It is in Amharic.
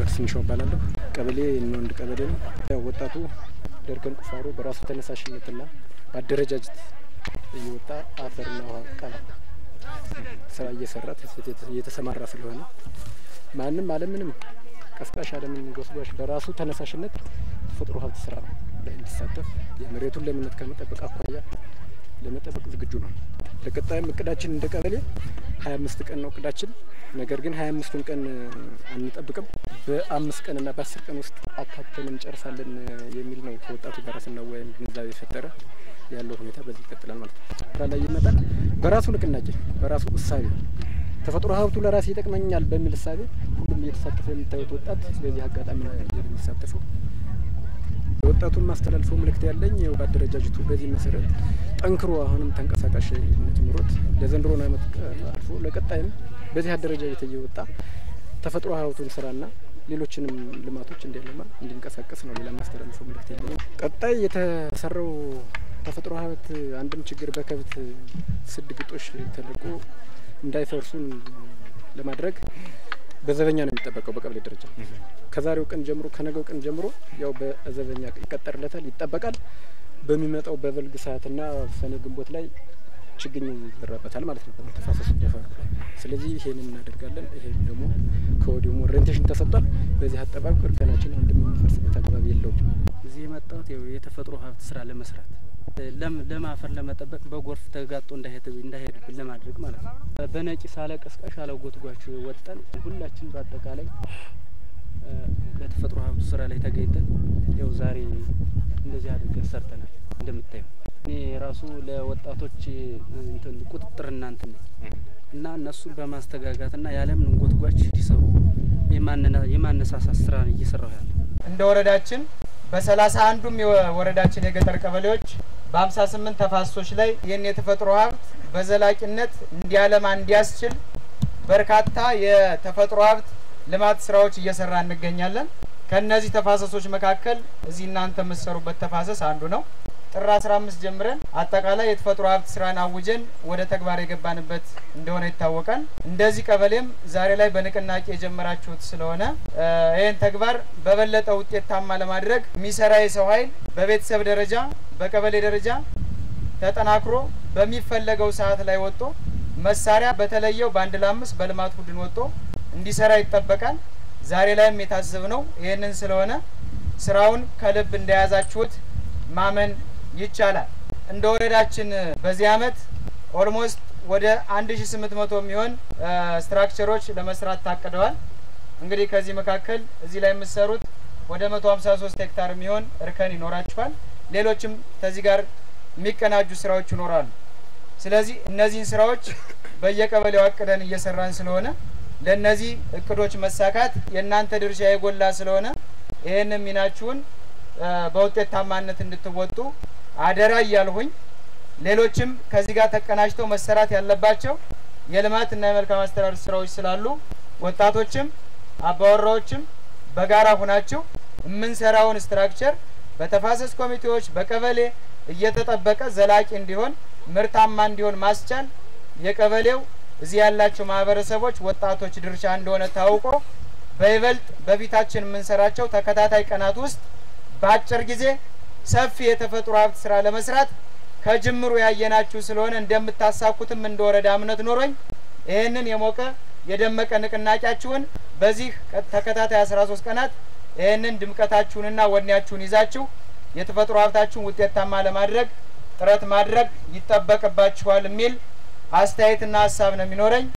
አህመድ ስንሻው እባላለሁ። ቀበሌ እንወንድ ቀበሌ ነው። ያው ወጣቱ ደርከን ቁፋሮ በራሱ ተነሳሽነትና በአደረጃጀት እየወጣ አፈርና ውሃ ቀላ ስራ እየሰራ እየተሰማራ ስለሆነ ማንም አለምንም ቀስቃሽ አለምን ጎስጓሽ በራሱ ተነሳሽነት ተፈጥሮ ሀብት ስራ ላይ እንዲሳተፍ የመሬቱን ለምነት ከመጠበቅ አኳያ ለመጠበቅ ዝግጁ ነው። ለቀጣይም እቅዳችን እንደ ቀበሌ ሀያ አምስት ቀን ነው እቅዳችን። ነገር ግን ሀያ አምስቱን ቀን አንጠብቅም። በአምስት ቀንና በአስር ቀን ውስጥ አካተን እንጨርሳለን የሚል ነው ከወጣቱ ጋር ስናወያይም ግንዛቤ የፈጠረ ያለው ሁኔታ በዚህ ይቀጥላል ማለት ነው። ስራ ላይ ይመጣል በራሱ ንቅናቄ በራሱ እሳቤ ተፈጥሮ ሀብቱ ለራሴ ይጠቅመኛል በሚል እሳቤ ሁሉም እየተሳተፈ የምታዩት ወጣት በዚህ አጋጣሚ ነው የሚሳተፈው። የወጣቱን ማስተላልፈው መልእክት ያለኝ ያው በአደረጃጀቱ በዚህ መሰረት ጠንክሮ አሁንም ተንቀሳቃሽነት ኑሮት ለዘንድሮ ዓመት አልፎ ለቀጣይም በዚህ አደረጃጀት እየወጣ ተፈጥሮ ሀብቱን ስራና ሌሎችንም ልማቶች እንዲያለማ እንዲንቀሳቀስ ነው። ሌላ ማስተላልፈው መልእክት የለኝም። ቀጣይ የተሰራው ተፈጥሮ ሀብት አንድም ችግር በከብት ስድ ግጦሽ ተለቆ እንዳይፈርሱን ለማድረግ በዘበኛ ነው የሚጠበቀው። በቀበሌ ደረጃ ከዛሬው ቀን ጀምሮ ከነገው ቀን ጀምሮ ያው በዘበኛ ይቀጠርለታል፣ ይጠበቃል። በሚመጣው በበልግ ሰዓትና ሰኔ ግንቦት ላይ ችግኝ ይዘራበታል ማለት ነው ተፋሰሱ ደፈሩ ላይ። ስለዚህ ይሄንን እናደርጋለን። ይሄን ደግሞ ከወዲሁ ኦሪንቴሽን ተሰጥቷል። በዚህ አጠባበቅ እርከናችን አንድም የሚፈርስበት አግባብ የለውም። እዚህ የመጣሁት ያው የተፈጥሮ ሀብት ስራ ለመስራት ለም ለም አፈር ለመጠበቅ በጎርፍ ተጋጦ እንዳይሄድብን ለማድረግ ማለት ነው። በነቂስ አለ ቀስቃሽ አለ ጎትጓች ወጠን ሁላችን በአጠቃላይ ለተፈጥሮ ሀብቱ ስራ ላይ ተገኝተን ያው ዛሬ እንደዚህ አድርገን ሰርተናል። እንደምታየው እኔ ራሱ ለወጣቶች እንትን ቁጥጥርና እንትን ነኝ እና እነሱን በማስተጋጋትና ያለምን ጎትጓች እንዲሰሩ የማነሳሳት ስራ እየሰራሁ ያለ እንደ ወረዳችን በሰላሳ አንዱም የወረዳችን የገጠር ቀበሌዎች በሀምሳ ስምንት ተፋሰሶች ላይ ይህን የተፈጥሮ ሀብት በዘላቂነት እንዲያለማ እንዲያስችል በርካታ የተፈጥሮ ሀብት ልማት ስራዎች እየሰራ እንገኛለን። ከእነዚህ ተፋሰሶች መካከል እዚህ እናንተ የምትሰሩበት ተፋሰስ አንዱ ነው። ጥር አስራ አምስት ጀምረን አጠቃላይ የተፈጥሮ ሀብት ስራን አውጀን ወደ ተግባር የገባንበት እንደሆነ ይታወቃል። እንደዚህ ቀበሌም ዛሬ ላይ በንቅናቄ የጀመራችሁት ስለሆነ ይህን ተግባር በበለጠ ውጤታማ ለማድረግ የሚሰራ የሰው ኃይል በቤተሰብ ደረጃ በቀበሌ ደረጃ ተጠናክሮ በሚፈለገው ሰዓት ላይ ወጥቶ መሳሪያ በተለየው በአንድ ለአምስት በልማት ቡድን ወጥቶ እንዲሰራ ይጠበቃል። ዛሬ ላይም የታዘብነው ይህንን ስለሆነ ስራውን ከልብ እንደያዛችሁት ማመን ይቻላል። እንደ ወረዳችን በዚህ አመት ኦልሞስት ወደ 1800 የሚሆን ስትራክቸሮች ለመስራት ታቅደዋል። እንግዲህ ከዚህ መካከል እዚህ ላይ የምትሰሩት ወደ 153 ሄክታር የሚሆን እርከን ይኖራችኋል። ሌሎችም ከዚህ ጋር የሚቀናጁ ስራዎች ይኖራሉ። ስለዚህ እነዚህን ስራዎች በየቀበሌው አቅደን እየሰራን ስለሆነ ለእነዚህ እቅዶች መሳካት የእናንተ ድርሻ የጎላ ስለሆነ ይህንን ሚናችሁን በውጤታማነት እንድትወጡ አደራ እያልሁኝ ሌሎችም ከዚህ ጋር ተቀናጅተው መሰራት ያለባቸው የልማት እና የመልካም አስተዳደር ስራዎች ስላሉ ወጣቶችም አባወራዎችም በጋራ ሁናችሁ የምንሰራውን ስትራክቸር በተፋሰስ ኮሚቴዎች በቀበሌ እየተጠበቀ ዘላቂ እንዲሆን ምርታማ እንዲሆን ማስቻል የቀበሌው እዚህ ያላቸው ማህበረሰቦች ወጣቶች ድርሻ እንደሆነ ታውቆ በይበልጥ በፊታችን የምንሰራቸው ተከታታይ ቀናት ውስጥ በአጭር ጊዜ ሰፊ የተፈጥሮ ሀብት ስራ ለመስራት ከጅምሩ ያየናችሁ ስለሆነ እንደምታሳኩትም እንደ ወረዳ እምነት ኖሮኝ ይህንን የሞቀ የደመቀ ንቅናቄያችሁን በዚህ ተከታታይ አስራ ሶስት ቀናት ይህንን ድምቀታችሁንና ወኔያችሁን ይዛችሁ የተፈጥሮ ሀብታችሁን ውጤታማ ለማድረግ ጥረት ማድረግ ይጠበቅባችኋል የሚል አስተያየትና ሀሳብ ነው የሚኖረኝ።